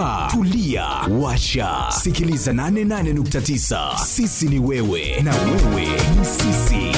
kaa tulia washa sikiliza 88.9 sisi ni wewe na wewe ni sisi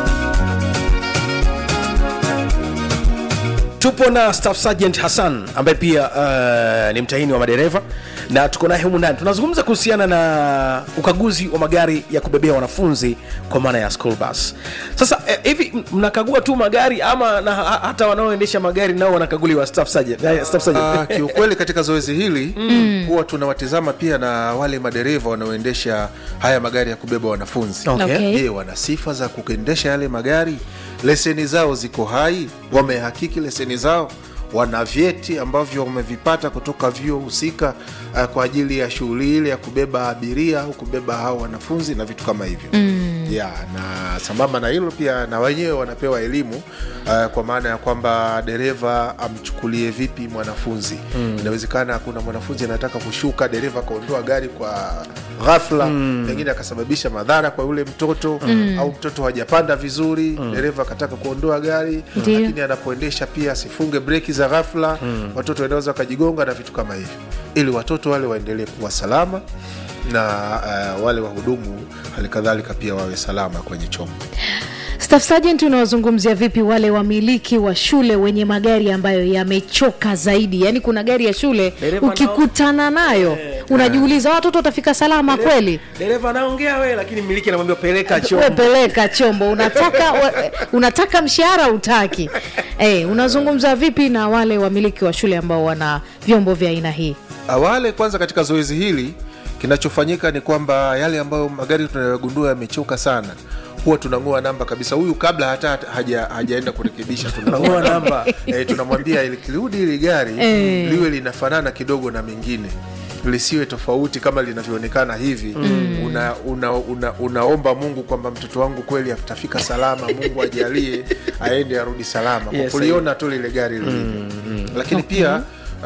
tupo na staff sergeant hassan ambaye pia uh, ni mtahini wa madereva na tuko naye humu ndani tunazungumza kuhusiana na ukaguzi wa magari ya kubebea wanafunzi kwa maana ya school bus sasa eh, hivi m- mnakagua tu magari ama na, ha- hata wanaoendesha magari nao wanakaguliwa staff sergeant, eh, staff sergeant. Ah, kiukweli katika zoezi hili huwa tunawatizama pia na wale madereva wanaoendesha haya magari ya kubeba wanafunzi Okay. Okay. je wana sifa za kuendesha yale magari leseni zao ziko hai wamehakiki leseni zao wana vyeti ambavyo wamevipata kutoka vyuo husika uh, kwa ajili ya shughuli ile ya kubeba abiria au kubeba hao wanafunzi na vitu kama hivyo mm. ya na sambamba na hilo pia na wenyewe wanapewa elimu uh, kwa maana ya kwamba dereva amchukulie vipi mwanafunzi mm. inawezekana kuna mwanafunzi anataka kushuka dereva akaondoa gari kwa ghafla mm. pengine akasababisha madhara kwa yule mtoto mm. au mtoto hajapanda vizuri mm. dereva akataka kuondoa gari Ndiyo. lakini anapoendesha pia asifunge breki za ghafla mm. watoto wanaweza wakajigonga na vitu kama hivyo ili watoto wale waendelee kuwa salama na uh, wale wahudumu halikadhalika pia wawe salama kwenye chombo Staff Sergeant, unawazungumzia vipi wale wamiliki wa shule wenye magari ambayo yamechoka zaidi? Yaani kuna gari ya shule Dereva nao- ukikutana nayo unajiuliza watoto watafika salama kweli? dereva anaongea we lakini mmiliki anamwambia peleka chombo wepeleka chombo unataka wa, unataka mshahara utaki eh, unazungumza vipi na wale wamiliki wa shule ambao wana vyombo vya aina hii awale kwanza katika zoezi hili kinachofanyika ni kwamba yale ambayo magari tunayogundua yamechoka sana huwa tunang'oa namba kabisa huyu kabla hata haja, hajaenda kurekebisha tunang'oa namba e, tunamwambia likirudi hili gari Eh. liwe linafanana kidogo na mengine lisiwe tofauti kama linavyoonekana hivi mm. una, una, una, unaomba mungu kwamba mtoto wangu kweli atafika salama mungu ajalie aende arudi salama kwa Yes, kuliona tu lile gari lilivyo lakini pia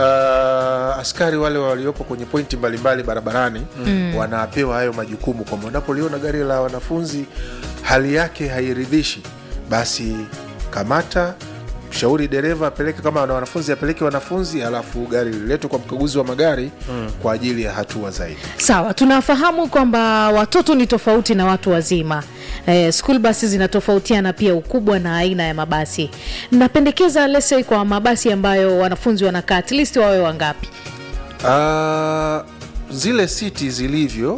uh, askari wale waliopo kwenye pointi mbalimbali barabarani mm. wanapewa hayo majukumu kwamba unapoliona gari la wanafunzi hali yake hairidhishi basi kamata shauri dereva apeleke kama wana wanafunzi apeleke wanafunzi alafu gari liletwe kwa mkaguzi wa magari mm. kwa ajili ya hatua zaidi sawa tunafahamu kwamba watoto ni tofauti na watu wazima eh, school basi zinatofautiana pia ukubwa na aina ya mabasi mnapendekeza lese kwa mabasi ambayo wanafunzi wanakaa at least wawe wangapi uh, zile siti zilivyo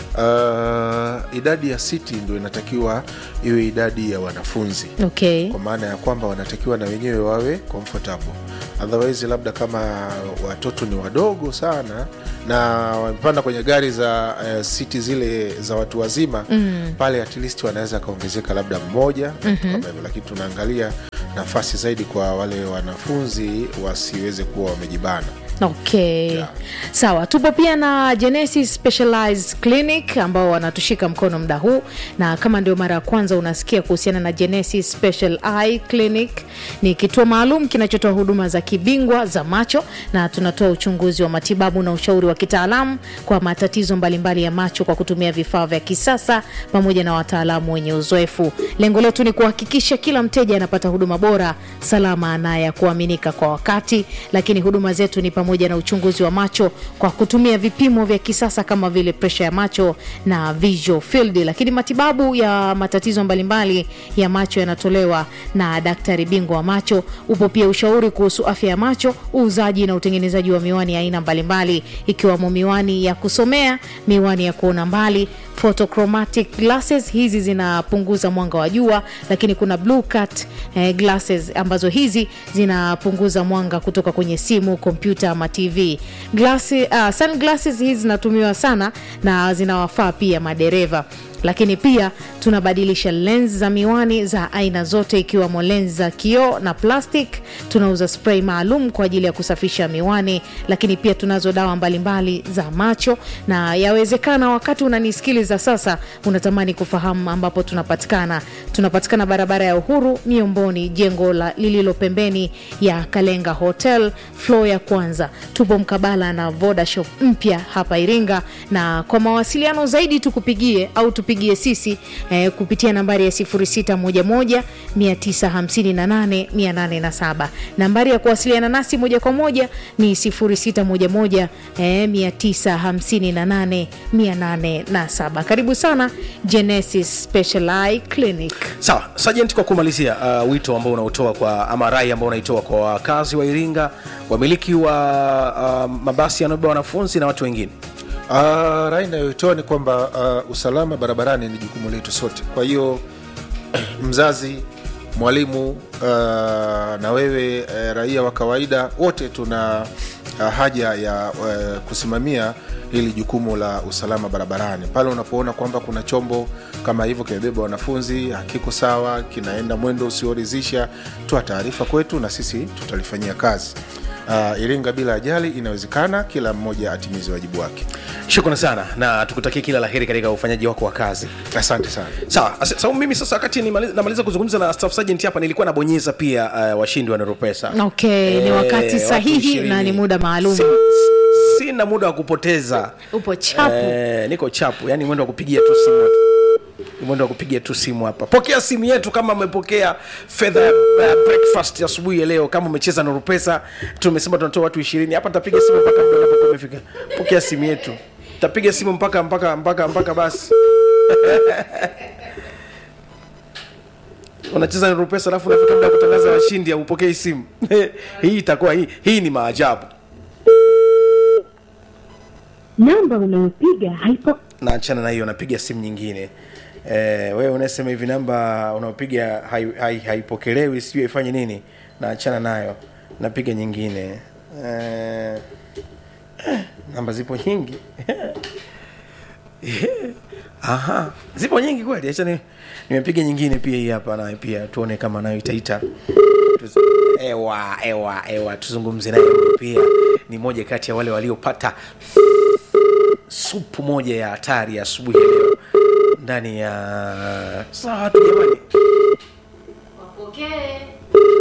uh, idadi ya siti ndo inatakiwa iwe idadi ya wanafunzi okay kwa maana ya kwamba wanatakiwa na wenyewe wawe comfortable otherwise labda kama watoto ni wadogo sana na wamepanda kwenye gari za uh, siti zile za watu wazima mm. pale at least wanaweza akaongezeka labda mmoja mm-hmm. kama hivyo lakini tunaangalia nafasi zaidi kwa wale wanafunzi wasiweze kuwa wamejibana okay Yeah. sawa tupo pia na genesis specialized clinic ambao wanatushika mkono muda huu na kama ndio mara ya kwanza unasikia kuhusiana na genesis special eye clinic ni kituo maalum kinachotoa huduma za kibingwa za macho na tunatoa uchunguzi wa matibabu na ushauri wa kitaalamu kwa matatizo mbalimbali ya macho kwa kutumia vifaa vya kisasa pamoja na wataalamu wenye uzoefu lengo letu ni kuhakikisha kila mteja anapata huduma bora salama na ya kuaminika kwa wakati lakini huduma zetu ni pamoja na uchunguzi wa macho kwa kutumia vipimo vya kisasa kama vile presha ya macho na visual field lakini matibabu ya matatizo mbalimbali ya macho yanatolewa na daktari bingwa wa macho upo pia ushauri kuhusu afya ya macho uuzaji na utengenezaji wa miwani ya aina mbalimbali ikiwamo miwani ya kusomea miwani ya kuona mbali photochromatic glasses hizi zinapunguza mwanga wa jua lakini kuna blue cut eh, glasses ambazo hizi zinapunguza mwanga kutoka kwenye simu kompyuta ama tv Glasi, uh, sunglasses hizi zinatumiwa sana na zinawafaa pia madereva lakini pia tunabadilisha lens za miwani za aina zote ikiwemo lens za kioo na plastic tunauza spray maalum kwa ajili ya kusafisha miwani lakini pia tunazo dawa mbalimbali za macho na yawezekana wakati unanisikiliza sasa unatamani kufahamu ambapo tunapatikana tunapatikana barabara ya uhuru miomboni jengo la lililo pembeni ya kalenga hotel flo ya kwanza tupo mkabala na vodashop mpya hapa iringa na kwa mawasiliano zaidi tukupigie au tupigie utupigie sisi eh, kupitia nambari ya 0611 958 807 nambari ya kuwasiliana nasi moja kwa moja ni 0611 eh, 958 807 karibu sana genesis special eye clinic sawa sajent kwa kumalizia uh, wito ambao unaotoa kwa ama rai ambao unaitoa kwa wakazi wa iringa wamiliki wa uh, mabasi yanayobeba wanafunzi na watu wengine Uh, rai inayoitoa ni kwamba uh, usalama barabarani ni jukumu letu sote. Kwa hiyo mzazi, mwalimu uh, na wewe uh, raia wa kawaida wote tuna uh, haja ya uh, kusimamia hili jukumu la usalama barabarani. Pale unapoona kwamba kuna chombo kama hivyo kimebeba wanafunzi hakiko sawa, kinaenda mwendo usioridhisha, toa taarifa kwetu na sisi tutalifanyia kazi. Uh, Iringa bila ajali inawezekana, kila mmoja atimize wajibu wake. shukrani sana na tukutakie kila laheri katika ufanyaji wako wa kazi Asante sana. sawa asa- sababu mimi sasa wakati nimali- namaliza kuzungumza na staff sergeant hapa nilikuwa nabonyeza pia uh, washindi wa neropesa okay ni Eh, wakati watu sahihi na 20. ni muda maalum Si- sina muda wa kupoteza upo chapu Eh, niko chapu yani mwendo wa kupigia tu simu Ni mwendo wa kupigia tu simu hapa pokea simu yetu kama umepokea fedha ya uh, breakfast ya asubuhi ya leo kama umecheza nuru pesa tumesema tunatoa watu ishirini hapa nitapiga simu mpaka muda unapokuwa umefika pokea simu yetu tapiga simu mpaka mpaka mpaka mpaka basi unacheza nuru pesa alafu unafika muda wa kutangaza washindi aupokei simu hii itakuwa hii hii ni maajabu namba unayopiga haipo naachana na hiyo napiga simu nyingine eh, wewe unasema hivi namba unaopiga haipokelewi hai, haipokelewi, sijui ifanye nini naachana nayo napiga nyingine eh, eh, namba zipo nyingi aha zipo nyingi kweli acha ni- nimepiga nyingine pia hii hapa nayo pia tuone kama nayo itaita Tuzi- ewa ewa ewa tuzungumze naye huyu pia ni moja kati ya wale waliopata supu moja ya hatari ya asubuhi ya leo ndani ya saa watu jamani